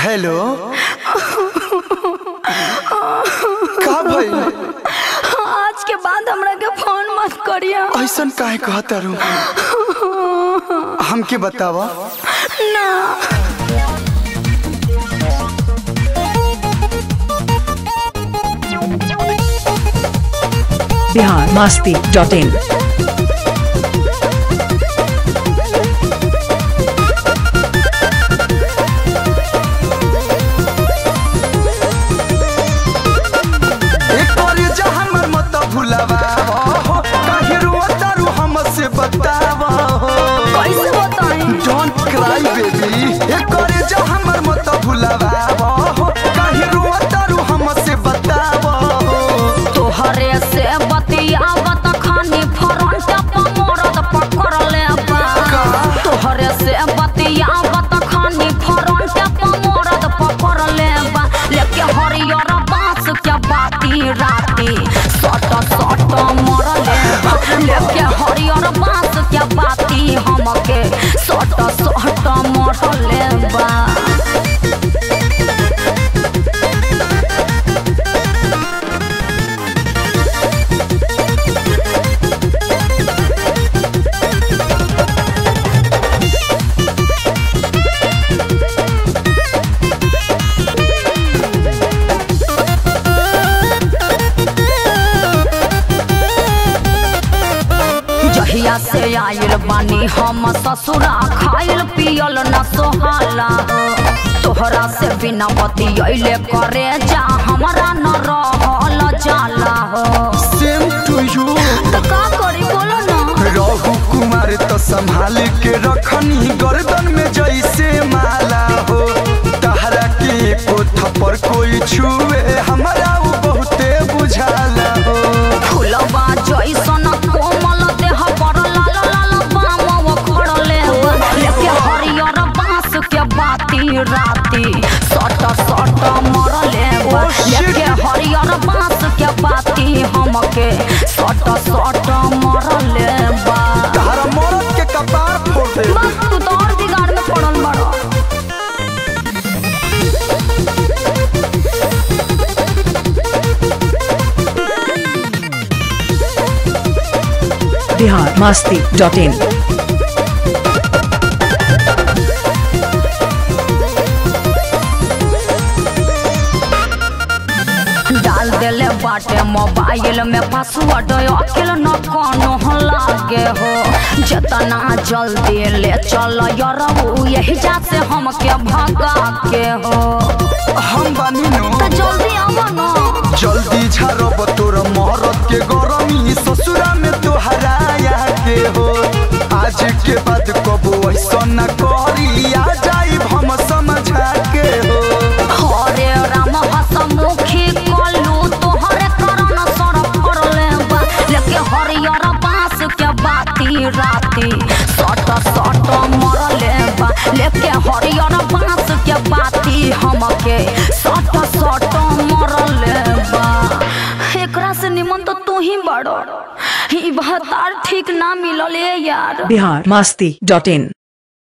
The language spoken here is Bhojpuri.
हेलो का भइल आज के बाद हमरा के फोन मत करिया ऐसन काहे कहता रू हमके बतावा ना बिहार मास्ती डॉट इन एक बार जा हमर मत भुलावा हो काहे रोता रू हमसे बतावा हो कैसे बताई डोंट क्राई बेबी एक बार जा हमर मत भुलावा हो काहे रोता रू हमसे बतावा हो तोहरे से बतियावत खानी फ्रंट पर मोरद पकड़ ले बा तोहरे से बतियावत खानी फ्रंट पर मोरद पकड़ ले बा लेके हरियर बांस के बाती राती सट सट मर ले बा लेके हरियर बांस के बाती हमके सट सट मर ले बा जहिया से आयल बानी हम ससुरा खाइल पियल न सोहाला हो तोहरा से बिना बतियले करे जा हमरा न रहल जाला हो सेम टू यू तो का करी बोलो ना रहु कुमार तो संभाल के रखनी गर्दन में जैसे माला हो तहरा के को थप्पड़ कोई छुए हमरा उ बहुते बुझाला हो फुलबा जैसन कोमल देह पर लाल लाल बाम खड़ले लेके हरियर बांस के बाती राती सट सट मरले बा। Oh, shit. लेके हरियर बांस के बाती हमके सट सट मरले बा तहरा मरद के कपार फोड़ दे बस तू तो और बिगाड़ में पड़ल बड़ो बिहार मास्ती डॉट इन डाल देले बाटे मोबाइल में पासवर्ड अकेल न कोनो लागे हो जितना जल्दी ले चल यरऊ यही जा से हमके भगा के हो हम बानी नो तो जल्दी आवा न जल्दी झारब तोर मरद के गरमी ससुरा में तोहराया के हो आज के बाद कबो ऐसा न करी आ जाई हम समझा के हो हरे राम हसमुखी कलू तोहरे करण सर पड़ले बा लेके हरियर बांस के बाती राती सट सट मरले बा लेके हरियर बांस के बाती हमके सट सट मरले बा एकरा से निमन तो तू ही बड़ो ई बहतार ठीक ना मिलल ए यार बिहार मास्ती डॉट इन